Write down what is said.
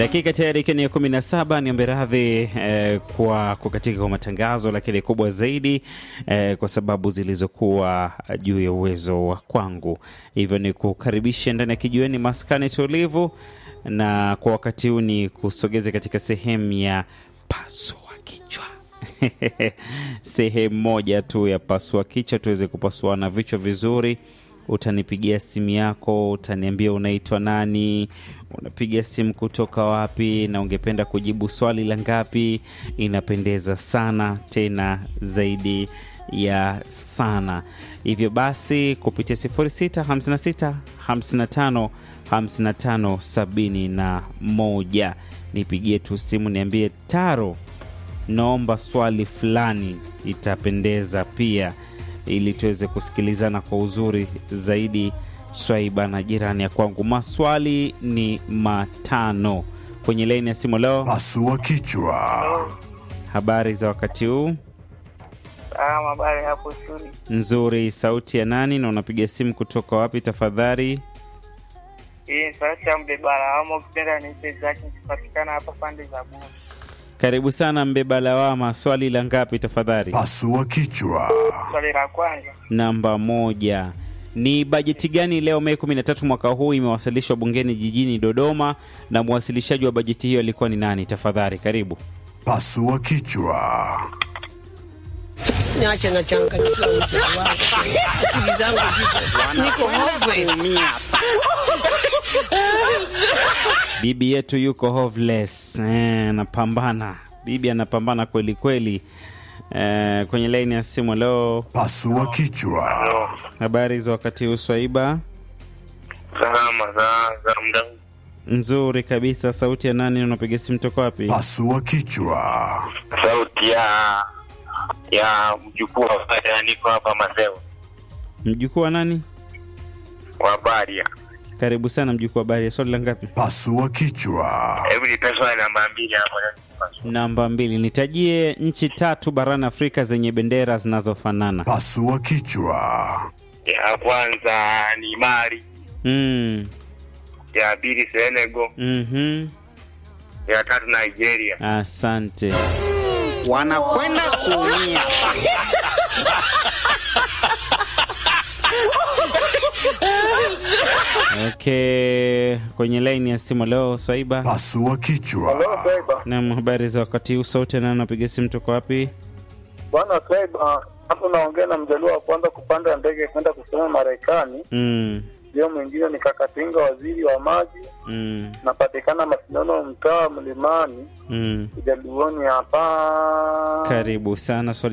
Dakika tayari ikiwa ni ya kumi na saba. Niombe radhi eh, kwa kukatika kwa matangazo, lakini kubwa zaidi eh, kwa sababu zilizokuwa juu ya uwezo wa kwangu, hivyo ni kukaribisha ndani ya kijiweni maskani tulivu, na kwa wakati huu ni kusogeze katika sehemu ya pasua kichwa sehemu moja tu ya pasua kichwa, tuweze kupasuana vichwa vizuri. Utanipigia simu yako, utaniambia unaitwa nani, unapiga simu kutoka wapi, na ungependa kujibu swali la ngapi. Inapendeza sana tena zaidi ya sana. Hivyo basi kupitia 0656 55 55 71 nipigie tu simu, niambie Taro, naomba swali fulani, itapendeza pia ili tuweze kusikilizana kwa uzuri zaidi. Swaiba na jirani ya kwangu, maswali ni matano kwenye laini ya simu leo. Pasua kichwa. Habari za wakati huu? Salama, habari hapo studio. Nzuri. Sauti ya nani na unapiga simu kutoka wapi tafadhali? Hii ni sauti ya mbeba lawama, ukipenda niite zake, nikipatikana hapa pande za Bungu. Karibu sana mbeba lawama. Swali la ngapi tafadhali? Pasua kichwa. Swali la kwanza, Namba moja. Ni bajeti gani leo Mei 13 mwaka huu imewasilishwa bungeni jijini Dodoma, na mwasilishaji wa bajeti hiyo alikuwa ni nani? Tafadhali karibu. Pasua kichwa. Niache na changanyikiwa mtu wangu. Akili zangu ziko niko hove. Bibi yetu yuko hoveless eh, anapambana. Bibi anapambana kweli kweli. Eh, kwenye laini ya simu leo. Pasua kichwa. Habari za wakati huu Swaiba? salama za za muda huu. Nzuri kabisa. Sauti ya nani? Unapiga simu toka wapi? Pasua kichwa. sauti ya ya mjukuu wa Baria, niko hapa Masewa Mjukuu wa nani? wa Baria. Karibu sana mjukuu wa habari. Swali la ngapi? Pasua kichwa. Hebu nipe swali namba mbili hapo. Namba mbili. Nitajie nchi tatu barani Afrika zenye bendera zinazofanana. Pasua kichwa. Ya kwanza ni Mali, Mm. ya pili Senegal, Mhm. ya tatu Nigeria. Asante. wanakwenda kuumia. Okay, kwenye laini ya simu leo Swaiba. Pasua kichwa. Naam, habari za wakati huu. Sauti na napiga simu toka wapi? Bwana Swaiba, hapo naongea na mjaluo wa kwanza kupanda ndege kwenda kusoma Marekani. Mm. Ndio mwingine ni Kakatinga, waziri wa maji. Mm. Napatikana Masindano, mtaa wa Mlimani, Mm. Ujaluoni hapa. Karibu sana. Swali